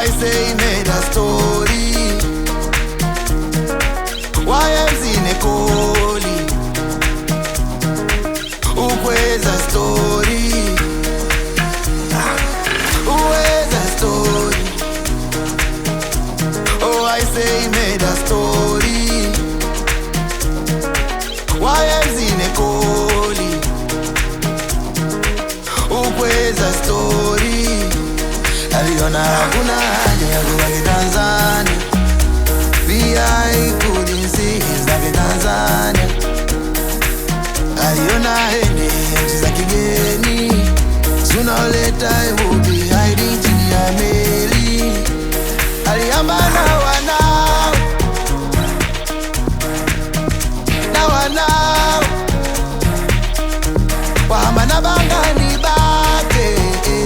I say he made a story wayenzine koli ukweza story uweza story oh I say he made a story wayenzine koli ukweza story aliona hakuna haja ya kubaki Tanzania VI couldn't see his love in Tanzania aliona hende nchi za kigeni sooner or later he would be hiding chini ya meli aliamba na wanao na wanao wahama na bangani bake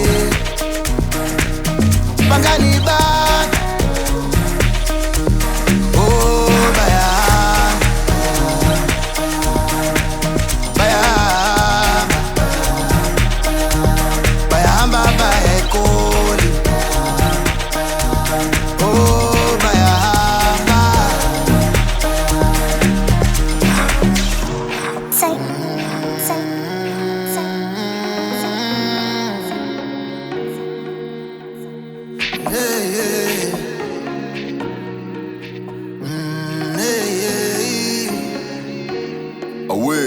bangani bake oh baya baya bayahamba bayekoli oh bayahamba Say, say, say, Hey, hey. Mm, hey, hey. awe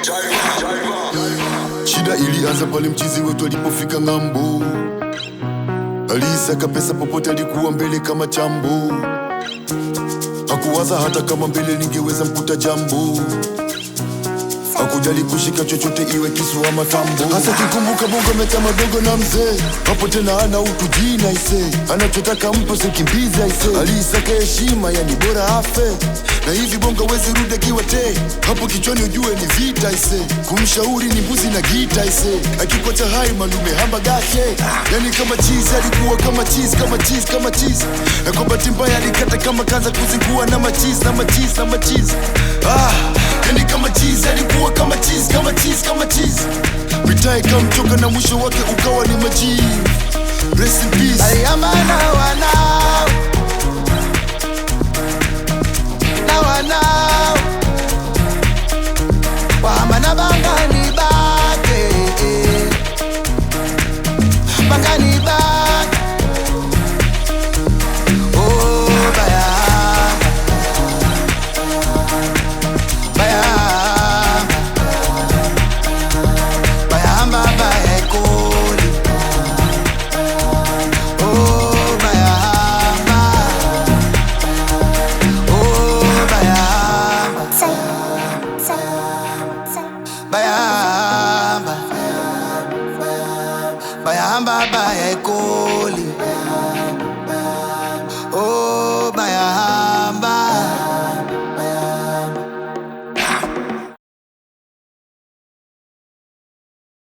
shida ilianza pale mchizi wetu alipofika ng'ambo aliisaka pesa popote alikuwa mbele kama chambo hakuwaza hata kama mbele ningeweza mkuta jambo hakujali kushika chochote iwe kisu ama tambo hasa kikumbuka bongo meta madogo na mzee hapo tena ana utu jina ise anachotaka mpo sikimbiza ise aliisaka heshima yani bora afe na hivi bongo wezi rudi akiwa te hapo kichwani ujue ni vita ise kumshauri ni mbuzi na gita ise akikocha hai malume hamba gake yani kama chizi alikuwa kama chizi kama chizi kama chizi na kwa bahati mbaya alikata kama kanza kuzingua na machizi na machizi na machizi ah, yani kama chizi alikuwa kama chizi kama chizi kama chizi mitaa ikamchoka na mwisho wake ukawa ni majivu Rest in peace. aliamba na wanao na wanao wahama na bangani bake bangani bake oh bayahamba bayahamba bayahamba bayekoli Oh, bayahamba. Oh, bayahamba. say, say, say. Bayahamba. Bayahamba, bayekoli.